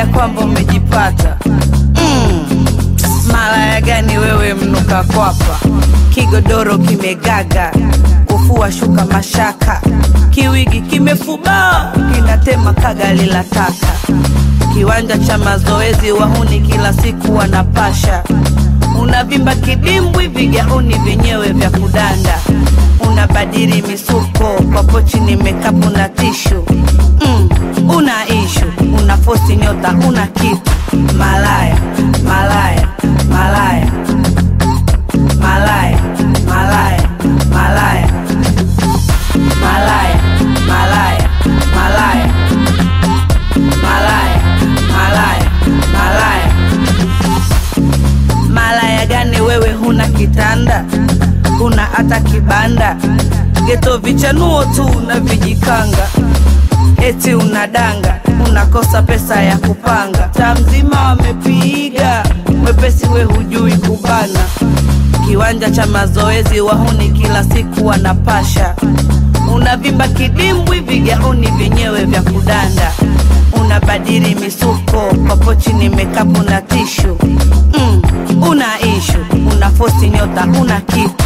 ya kwamba umejipata mm. Malaya gani wewe mnuka kwapa, kigodoro kimegaga, kufua shuka mashaka, kiwigi kimefubaa, kinatema kagali la taka, kiwanja cha mazoezi wahuni kila siku wanapasha, unavimba kidimbwi, vigauni vyenyewe vya kudanda, unabadili misuko kwa pochi ni mekapu na tishu mm, una ishu, una fosi nyota, una kitu malaya malaya malaya malaya malaya malaya malaya malaya malaya malaya malaya malaya malaya gani wewe huna kitanda huna hata kibanda geto vichanuo tu na vijikanga eti unadanga unakosa pesa ya kupanga taa mzima wamepiga mwepesi we hujui kubana kiwanja cha mazoezi wahuni kila siku wanapasha unavimba kidimbwi vigauni vyenyewe vya kudanda unabadili misuko kwa pochi ni mekapu na tishu mm, una ishu una fosi nyota una kitu